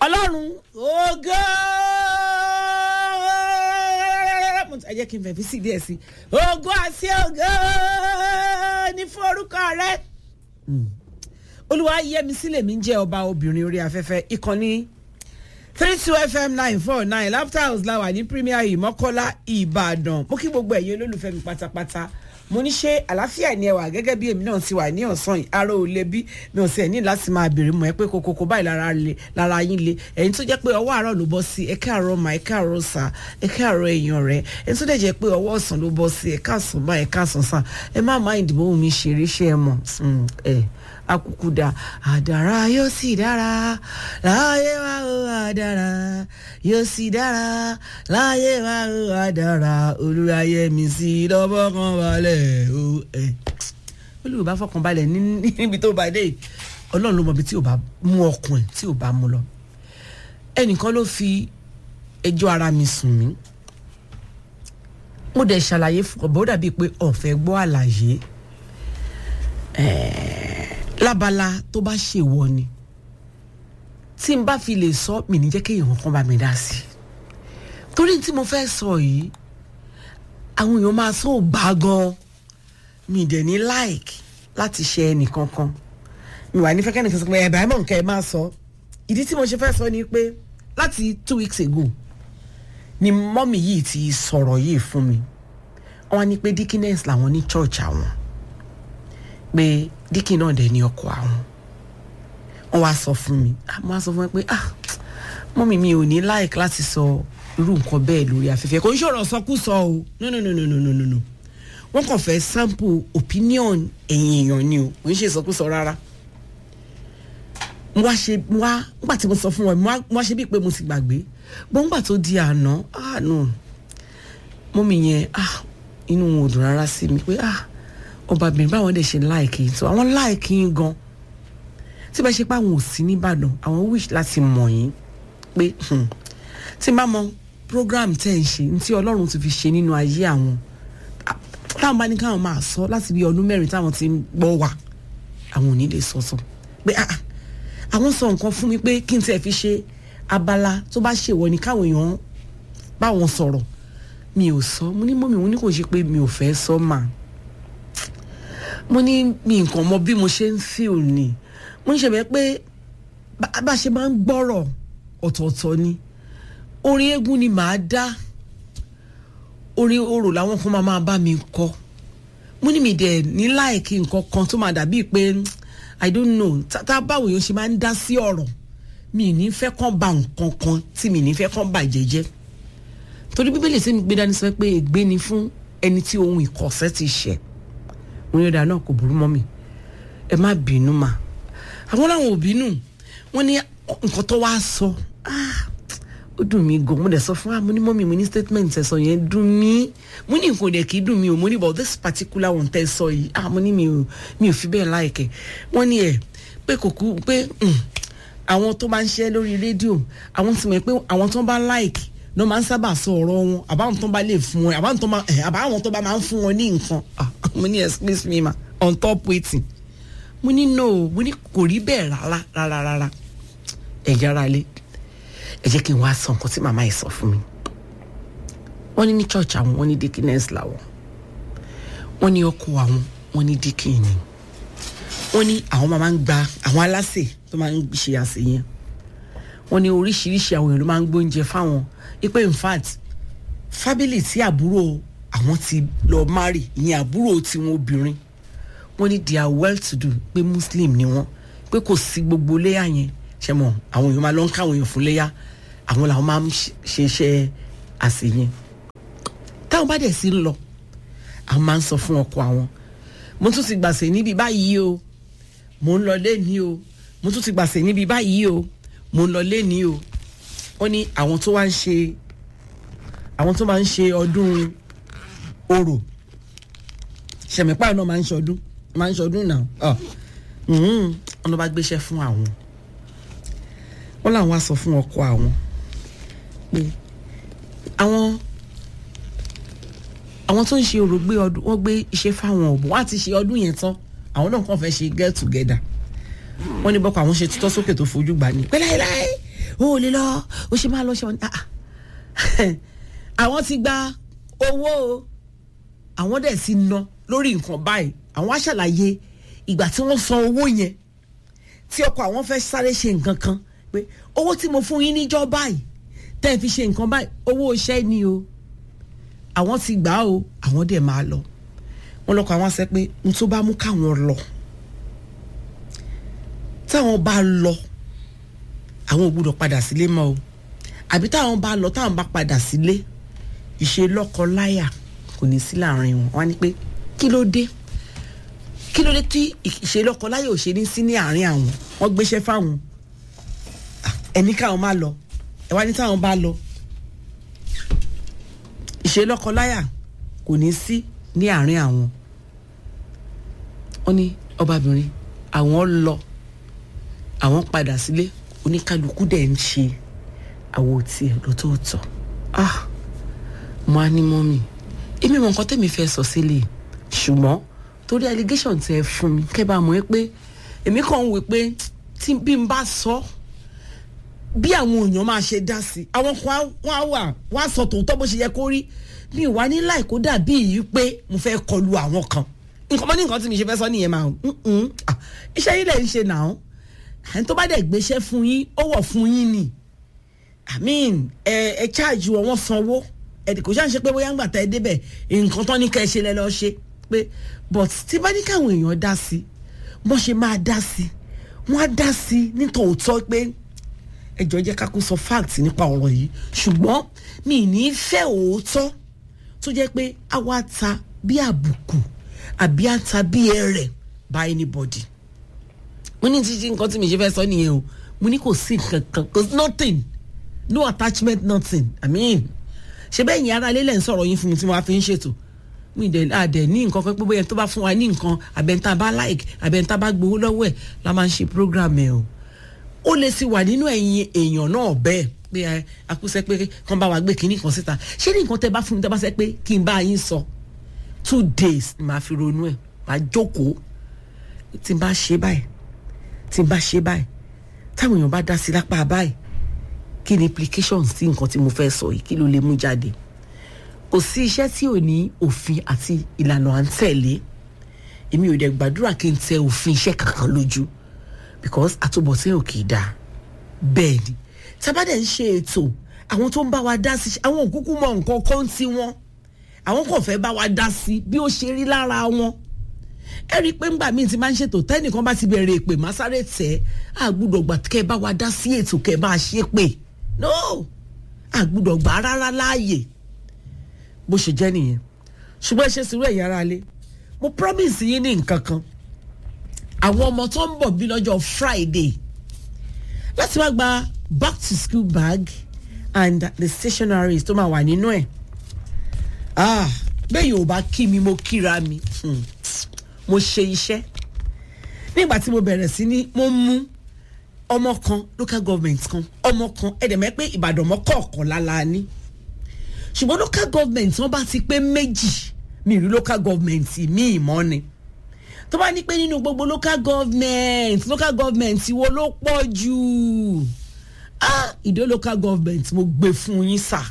ọlọ́run ògo ẹ jẹ́ kí n fẹ̀fí sí díẹ̀ sí ògo àti ògo ní fún orúkọ rẹ olúwa yẹmi sílẹ̀ mi ń jẹ́ ọba obìnrin orí afẹ́fẹ́ ìkànnì three two fm nine four nine laughter house láwà ní premier ìmọ̀kọ́lá ìbàdàn mo kí gbogbo ẹ̀yin olólùfẹ́ mi pátápátá mo ní ṣe àlàáfíà ni ẹ wà gẹ́gẹ́ bí èmi náà ti wà ní ọ̀sán yìí ara ò le bí mi ò sì ẹ̀ ní láti máa béèrè mọ̀ ẹ́ pé kokoko báyìí lára le lára yín le ẹ̀yin tó jẹ́ pé ọwọ́ àárọ̀ ló bọ́ sí ẹ káàárọ̀ mà ẹ káàárọ̀ sà ẹ káàárọ̀ èèyàn rẹ ẹ̀yin tó dẹ̀ jẹ́ pé ọwọ́ ọ̀sán ló bọ́ sí ẹ káàsán báyìí ẹ káàsán sà ẹ má má ìdìbò mi ṣeré ṣe ẹ mọ̀ ẹ akuku da àdàrà yóò sì dára láyé wa ó àdàrà yóò sì dára láyé wa ó àdàrà olùráyé mi sí lọ́bọ̀ kan balẹ̀ ó ẹ̀ olùbá fọkàn balẹ̀ níbi tó bá dé ọlọ́run ló mọ ibi tí ò bá mú ọkùn ẹ̀ tí ò bá mú lọ ẹnìkan ló fi ẹjọ́ ara mi sùn mí mo dẹ̀ ṣàlàyé fún ọ̀bọ̀ ó dàbíi pé ọ̀fẹ́ gbọ́ àlàyé lábala tó bá ṣèwọ ni tí n bá fi lè sọ mi ní jẹ́ kéèyàn kan bá mi dá sí i torí tí mo fẹ́ sọ yìí àwọn èèyàn máa sọ gbà gan mi dẹ̀ ní like láti ṣe ẹnìkankan mi wà ní fẹ́ kẹ́nìkan sọ pé ẹ̀bà ẹ̀mọ̀ nǹkan ẹ̀ máa sọ ìdí tí mo ṣe fẹ́ sọ ni pé láti two weeks ago ni mọ́mì yìí ti sọ̀rọ̀ yìí fún mi wọ́n á ní pé dickiness làwọn ní church àwọn pé díkì náà dẹ̀ ní ọkọ àwọn wọ́n wá sọ fún mi wọ́n wá sọ fún mi pé ah mọ́mí mi ò ní like láti sọ irú nǹkan bẹ́ẹ̀ lórí afẹ́fẹ́ kò ń ṣòro sọkúsọ o no no no no no no no no wọ́n kàn fẹ́ sample opinion ẹ̀yìn èèyàn ni o kò ń ṣe sọkúsọ rárá mo wá ṣe mo wá nígbà tí mo sọ fún wọn mo wá ṣe bíi pé mo ti gbàgbé gbọ́ngbà tó di àná ah no mọ́mí yẹn ah inú wọn ò dùn rárá sí mi pé ah ọbabìnrin báwọn dẹ̀ ṣe láìkì yín tó àwọn láìkì yín gan tí bá ṣe pé àwọn ò sí nìbàdàn àwọn wish láti mọ̀ yín pé tí n bá mọ program tẹ́ ń ṣe ní tí ọlọ́run ti fi ṣe nínú ayé àwọn táwọn bá ní káwọn máa sọ láti bí ọdún mẹ́rin táwọn ti ń gbọ́ wà àwọn ò ní lè sọ sọ pé àwọn sọ nǹkan fún mi pé kí n tẹ́ fi ṣe abala tó bá ṣèwọ ni káwọn èèyàn báwọn sọ̀rọ̀ mi ò sọ mo ní mọ́ mi mo ní kò ṣe pé mi ò fẹ́ sọ máa mo ní mi nǹkan mọ bí mo ṣe ń feel ni mo ń ṣẹ̀bẹ̀ pé bá a ṣe máa ń gbọ́rọ̀ ọ̀tọ̀ọ̀tọ̀ ni orin eégún ni màá dá orin orò làwọn kan máa máa bá mi kọ mo ní mi dẹ̀ ní láìkí nǹkan kan tó máa dàbíi pé i don't know tá báwo yóò ṣe máa ń dá sí ọ̀rọ̀ mi ní fẹ́ kàn ba nǹkan kan tí mi ní fẹ́ kàn bàjẹ́ jẹ́ torí bíbélì tí mi gbé dání sọ pé ègbé ni fún ẹni tí ohun ìkọ̀sẹ̀ ti ṣẹ̀ mo ní ọ̀dà náà kò burú mọ́ mi ẹ má bínú mà àwọn làwọn ò bínú wọn ní nǹkan tó wá sọ ó dùn mí gan mo dẹ̀ sọ fún wa mo ní mọ́ mi mo ní statement ẹ̀ sọ yẹn dùn mí mo ní nǹkan dẹ̀ kì í dùn mí o mo ní but this particular one tẹ́ sọ yìí ah mo ní mi ò mi ò fi bẹ́ẹ̀ láìkẹ́ wọ́n ní ẹ̀ pé kò kú pé àwọn tó bá ń ṣe lórí rédíò àwọn ti mọ̀ pé àwọn tó bá like ló máa ń sábà sọ ọ̀rọ̀ wọn àbáwọn tó bá lè fún wọn àbáwọn tó bá àbáwọn tó bá máa ń fún wọn ní nǹkan mo ní excuse me ma on top waiting mo ní no mo ní kò rí bẹ́ẹ̀ rárá rárá rárá ẹ̀jẹ̀ ara lé ẹ jẹ́ kí n wá sọ nǹkan tí màmá yìí sọ fún mi wọ́n ní ní church àwọn wọ́n ní dickiness làwọn wọ́n ní ọkọ àwọn wọ́n ní dickin ni wọ́n ní àwọn máa ń gba àwọn aláṣẹ tó máa ń ṣe àṣẹ yẹn wọ́n ní oríṣiríṣi àwọn èèyàn ló máa ń gbóúnjẹ fáwọn ipe in fact fábílì tí àbúrò àwọn ti lọ marry ìyẹn àbúrò tiwọn obìnrin wọ́n ní they are well to do pé muslim ni wọ́n pé kò sí gbogbo léyà yẹn ṣe mọ àwọn èèyàn máa lọ ń káwọn èèyàn fún léyà àwọn làwọn máa ń ṣe iṣẹ́ àsè yẹn táwọn bá dẹ̀ sí ń lọ àwọn máa ń sọ fún ọkọ àwọn mo tún ti gbàsè níbi báyìí o mo ń lọ lẹ́ni o mo tún ti gbàsè níbi báyìí o mo ń lọ lẹ́ni o wọ́n ní àwọn tó wá ń ṣe àwọn tó máa ń ṣe ọdún orò ṣẹ̀mípà náà máa ń ṣọdún máa ń ṣọdún náà wọ́n ló bá gbéṣẹ́ fún àwọn wọ́n làwọn á sọ fún ọkọ àwọn pé àwọn àwọn tó ń ṣe orò gbé ọdún wọ́n gbé iṣẹ́ fáwọn òbò wọ́n á ti ṣe ọdún yẹn tán àwọn náà kàn fẹ́ ṣe get together wọ́n ní bọ́kọ̀ àwọn ṣe tutọ́ sókè tó fojú gbà ní pẹ́láyìláyì ó lè lọ ó ṣe máa lọ ṣe wọn ah àwọn ti gba owó o àwọn dẹ̀ ti ná lórí nǹkan báyìí àwọn á ṣàlàyé ìgbà tí wọ́n san owó yẹn tí ọkọ àwọn fẹ́ sáré ṣe nǹkan kan pé owó tí mo fún yín níjọ́ báyìí tẹ́ ẹ fi ṣe nǹkan báyìí owó iṣẹ́ ni o àwọn ti gbà á o àwọn dẹ̀ máa lọ wọn lọkọ àwọn sẹ pé n tó bá mú káwọn lọ táwọn bá lọ àwọn ò gbúdọ̀ padà sílé mọ́ o àbí táwọn bá lọ táwọn bá padà sílé ìṣe lọ́kọ-láyà kò ní sí láàrin wọn wọn á ní pé kí ló dé kí ló dé tí ìṣe lọ́kọ-láyà ò ṣe ní sí ní àárín àwọn wọn gbéṣẹ́ fáwọn ẹni káwọn má lọ ẹ wá ní táwọn bá lọ ìṣe lọ́kọ-láyà kò ní sí ní àárín àwọn wọn ní ọbabìnrin àwọn lọ àwọn padà sílé oníkálukú dẹ̀ ń ṣe àwo tiẹ̀ lọ́tọ̀ọ̀tọ̀ ah mo á ní mọ́mì èmi mọ nǹkan tẹ́mi fẹ́ sọ sílẹ̀ ṣùgbọ́n torí allegation tẹ fún mi kẹ́ bá mọ̀ ẹ́ pé èmi kàn ń wò pé tí bí n bá sọ bí àwọn èèyàn máa ṣe dá sí àwọn kan wọ́n á wà wọ́n á sọ tòótọ́ bó ṣe yẹ kó rí mi ò wá ní láì kó dàbí yìí pé mo fẹ́ kọlu àwọn kan nǹkan mọ́ ní nǹkan tí mi ṣe fẹ́ sọ nìyẹn máa ń iṣẹ́ yìí lẹ̀ ń ṣe nà án ẹni tó bá dẹ̀ gbéṣẹ́ fún yín ó wọ̀ fún yín ni i mean ẹ ẹ charge wọn wọ́n sanwó ẹ̀dì kò ṣáà ń ṣe pé bóyá ń gbà tá ẹ débẹ̀ nǹkan tán ní ká ẹ ṣe lẹ́ lọ́ọ́ ṣe pé but tí bá ní káwọn èèyàn dá sí bọ́n ṣe máa dá sí wọ́n á dá sí nítòótọ́ pé ẹjọ́ jẹ́ ká kó sọ fact nípa ọ̀rọ̀ yìí ṣùgbọ́n mi ní fẹ́ òótọ́ tó jẹ́ pé a wá ta bí àbùkù àbí a ta bí ẹrẹ̀ by anybody mo ní títí nǹkan tí mi ṣe fẹ́ sọ nìyẹn o mo ní kò sí nǹkan kan kò sí nothing no attachment nothing i mean ṣe bẹ́ẹ̀ yẹn ara lélẹ̀ ń sọ̀rọ̀ yín fún mi tí wọ́n á fi ń ṣètò mi ìdẹ̀ àdẹ̀ ní nǹkan kan pé bóyá tó bá fún wa ní nǹkan àbẹ̀ntà bá like àbẹ̀ntà bá gbowó lọ́wọ́ ẹ̀ la máa ń ṣe program ẹ̀ o ó lè sì wà nínú ẹ̀yìn èèyàn náà bẹ́ẹ̀ pé ẹ akúṣẹ́ pé kàn bá wa gbé kinní kan síta ṣé ní nǹkan tẹ bá fún mi tẹ bá sẹ pé kí n bá yín sọ two days ni màá fi ronú ẹ̀ màá jókòó tí n bá ṣe báyìí tí n bá ṣe báyìí táwọn èèyàn bá dá sí lápá báyìí kí ni implications sí nǹkan tí mo fẹ́ sọ yìí kí ló lè mú jáde kò sí iṣẹ́ tí ò ní òfin àti ìlànà à ń tẹ̀lé èmi ò dẹ̀ gbàdúrà kí n tẹ òfin iṣẹ́ kankan lójú because àtúbọ̀tán ò kì í dáa bẹ́ẹ̀ ni tábàdẹ̀ ń ṣe ètò àwọn tó ń bá wa dá sí àwọn òkúkú mọ nǹkan kan tí wọ́n àwọn kò fẹ́ bá wa dá sí bí ó ṣe rí lára wọn ẹ rí i pé ńgbà míì ti máa ń ṣètò tẹ́nìkan bá ti bẹ̀rẹ̀ èpè má sáré tẹ̀ àgbùdọ̀ gbà kẹ́ ẹ bá wa dá sí ètò kẹ́ ẹ bá ṣe pé no àgbùdọ̀ gbà rárá láàyè bó ṣe jẹ́ nìyẹn ṣùgbọ́n ẹ ṣe sùúrù ẹ̀yà ara lé mo promise yín ní nǹkan kan àwọn ọmọ tó ń bọ̀ bí lọ́jọ́ Friday láti wá gba back to school bag and the stationaries tó máa wà nínú ẹ̀ ah bẹ́ẹ̀ yóò bá kí mi mo kíra mi hmm. mo ṣe iṣẹ́ nígbà tí mo bẹ̀rẹ̀ sí ní mo mú ọmọ kan local government kan ọmọ kan ẹ̀dẹ̀mẹ́ pé Ìbàdàn mọ́kọ̀ọ̀kan lálá ní ṣùgbọ́n local government wọn bá ti pé méjì mi rí local government míì mọ́ ni tó bá ní pé nínú gbogbo local government local government wo ló pọ̀ jù ah ìdó local government mo gbé fún yín sà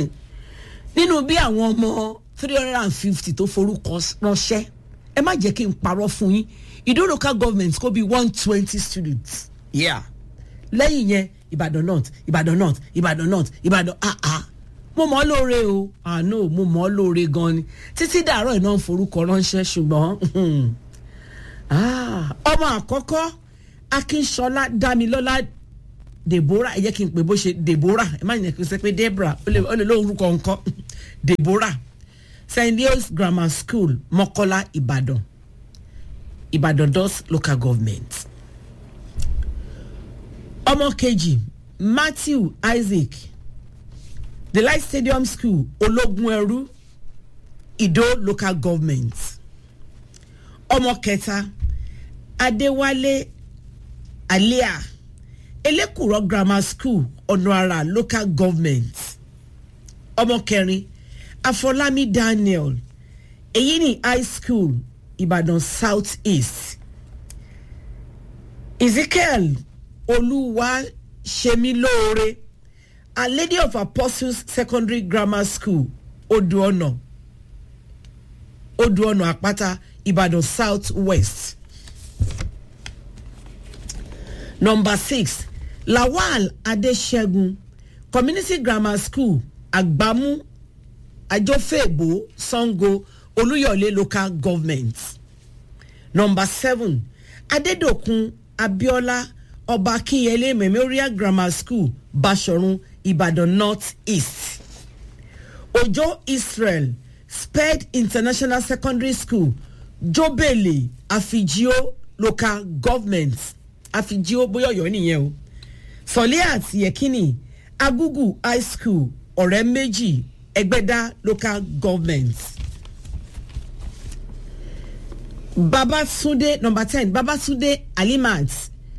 nínú bí àwọn ọmọ three hundred and fifty tó forúkọ ránṣẹ́ ẹ má jẹ́ kí n parọ́ fún yín ìdó local government kó bí one twenty students yeah lẹ́yìn yẹn Ìbàdàn north Ìbàdàn north Ìbàdàn north Ìbàdàn ah ah mo mọ̀ ọ́ lóore o àánú mo mọ̀ ọ́ lóore gan ni títí dàárọ̀ iná ń forúkọ ránṣẹ́ ṣùgbọ́n ọmọ àkọ́kọ́ Akínṣọlá Dámilọ́lá Deborah ẹ jẹ́ kí n pè bó ṣe Deborah ẹ má yẹn kí n sẹ pé Deborah ó lè lórúkọ nǹkan Deborah St. Leo's Grammar School Mọ́kọ́lá Ìbàdàn Ìbàdàn dos local government ọmọ kejì Matthew Isaac the light stadium school ológun ẹrú ìdó local government ọmọ kẹta adéwálé alia elékùrọ grammar school ọ̀nààrà local government ọmọ kẹrin afọlámi daniel èyí ní high school ìbàdàn south east ezekiel olúwa ṣemilóore a lady of apostles secondary grammar school oduona oduona àpáta ìbàdàn south west number six lawal adesegun community grammar school agbamu ajofeebo sango olúyọ̀lé local government number seven adedokun abiola ọba akinyele memorial grammar school basọ̀run ìbàdàn north east ojo israel sped international secondary school jobele afijio local government afijio bóyá ọ̀yọ́ nìyẹn o sọ̀lẹ́ àti yẹ̀kínì agugu high school ọ̀rẹ́ méjì ẹgbẹ́dá local government. babatunde number ten babatunde alimat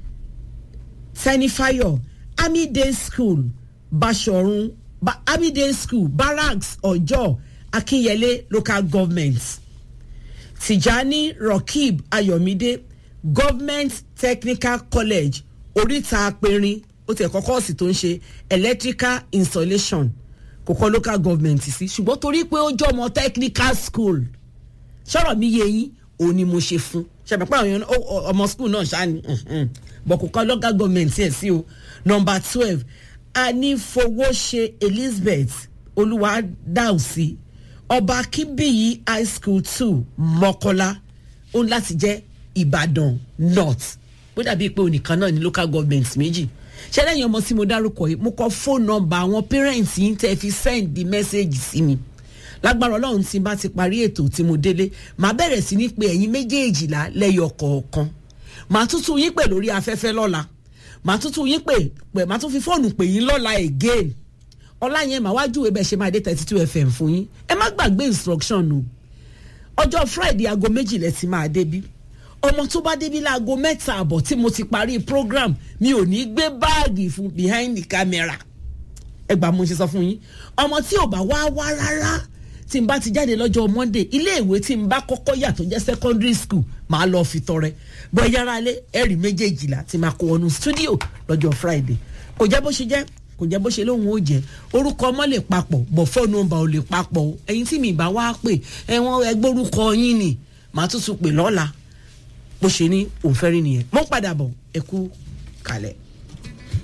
sanifayo army day school basọ̀run ba, army day school barracks ọjọ́ akinyele local government tijani rokib ayomide government technical college oríta apẹ̀rin ó tẹ̀ kọ́kọ́ sì tó ń ṣe electrical installation kò kọ́ local government sí ṣùgbọ́n torí pé ó jọ ọmọ technical school sọ̀rọ̀ mi yé yín òun ni mo ṣe fún ṣàbẹ̀ pé àwọn ọmọ school náà ṣáà ni bọ̀ kò kọ́ local government yẹn sí o number twelve anífowóṣe elizabeth olùwádàùsí ọba akínbíyì high school two mọ́kọ́lá ó ń láti jẹ́ ìbàdàn north bó dàbí pé onìkan náà ní local government méjì ṣé lẹ́yìn ọmọ tí mo dárúkọ yìí mo kọ fóònù nọmba àwọn parents yìí tẹ́ fi send the message sí mi lágbára ọlọ́run tí n bá ti parí ètò tí mo délé màá bẹ̀rẹ̀ sí ní pé ẹ̀yin méjèèjìlá lẹ́yọ kọ̀ọ̀kan màá tútù yín pè lórí afẹ́fẹ́ lọ́la màá tútù yín pè pè màá tún fi fóònù pè yín lọ́la again ọlá yẹn màá wá júwe bẹ́ẹ̀ ṣe máa dé thirty two fm fún yín ẹ má gbàgbé instruction o ọjọ́ friday aago méjìlẹ̀ ti máa débí ọmọ tó bá débi láago mẹ́ta àbọ̀ tí mo ti parí program mi ò ní gbé báàgì fún behind the camera ẹ gbà mo ṣe sọ fún yín ọmọ tí ò bá wá wá rárá tí n bá ti jáde lọ́jọ́ monday iléèwé tí n bá kọ́kọ́ yà tó jẹ́ secondary school máa lọ fi tọrẹ bọ́ yàrá lé ẹ̀rí méjèèjìlá tí máa kó wọnú studio lọ́jọ́ friday kò jẹ́ bó ṣe jẹ́ kò jẹ́ bó ṣe lóhun ó jẹ́ orúkọ ọmọ lè papọ̀ bọ̀ fóònù ọba ò lè papọ̀ ẹ̀yin tí mi bá wá pè ẹ̀wọ̀n ẹgbórúkọ yín ni màá tún tún pè lọ́la bó ṣe ní òun fẹ́ rí nìyẹn mo ń padà bọ̀ ẹ kú kalẹ̀.